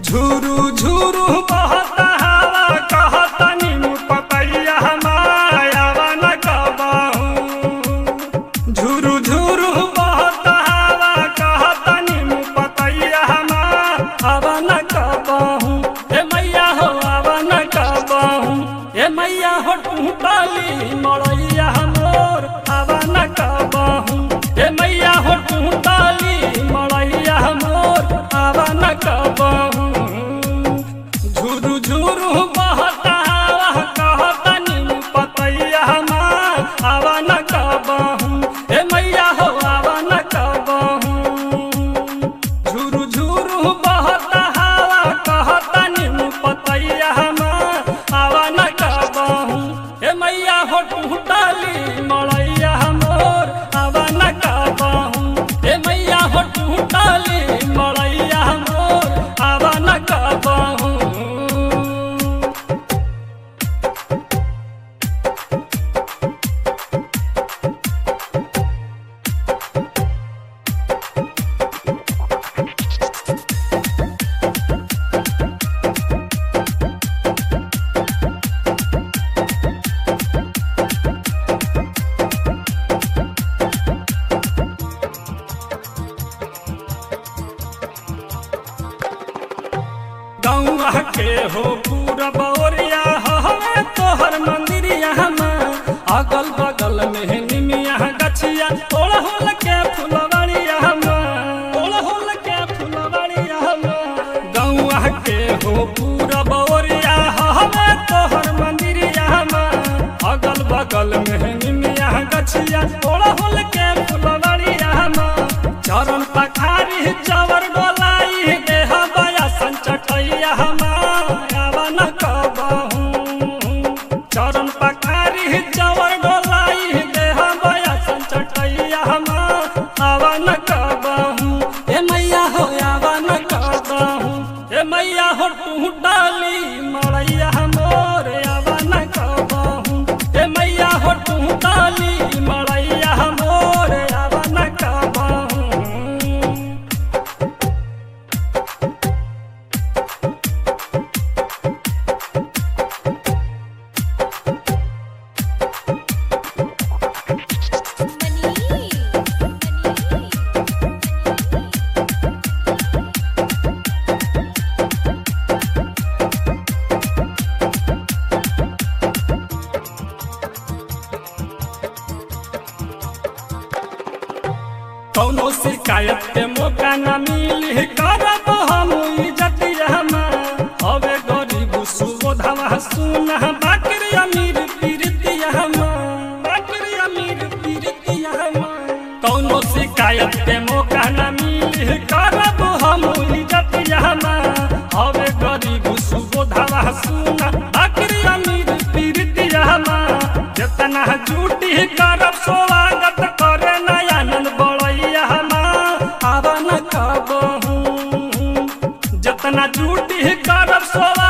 झुरु झुरु बहता हवा कहता नीमू पतैया हमारा न कबाहू झुरु झुरु बहता हवा कहता नीमू पतैया हमारा न कबाहू ए मैया हो आवा न कबाहू ए मैया हो टूटाली मड़ैया हमोर आवा न कबाहू ए मैया हो टूटाली मड़ैया हमोर आवा न कबाहू झुरु झुरु बहता हवा कहता नीमू पतैया हमार आवा न कबाहू ए मैया हो आवा न कबाहू झुरु झुरु बहता हवा कहता नीमू पतैया हमार आवा न कबाहू ए मैया हो टूटाली मड़ैया हमोर आवा न कबाहू ए मैया हो टूटाली मड़ैया हमोर आवा न कबाहू गौआ के हो पूरा बौरिया हवे तोहर मंदिरिया में अगल बगल में निमिया गछिया ओड़ होल के फुलवरिया में ओड़ होल के फुलवरिया में गौआ के हो पूरा बौरिया हवे तोहर मंदिरिया में अगल बगल में निमिया गछिया ओड़ होल के फुलवरिया में चरण पखारी चवर डोलाई देह बया संचटैया हमारा न कबहू चरण पखारी चवर डोलाई देह बया संचटैया हमारा न कबहू ए मैया हो आवा न कबहू ए मैया हो तू डाली मड़ैया मोर आवा न कबहू ए मैया हो तू डाली मड़ैया मोर आवा न कबहू मनी कौनो शिकायत के मौका न मिली करब हम इज्जतिया हवे गरीब सुबोधवा सुन बाकरी अमीर पीरतिया बाकरी अमीर पीरतिया कौनो शिकायत के मौका न मिली करब हम इज्जतिया हवे गरीब सुबोधवा सुन बाकरी अमीर पीरतिया जितना झूठी करब स्वागत करे नयानंद बड़ैया आवन कबहू जितना झूठी करब स्वागत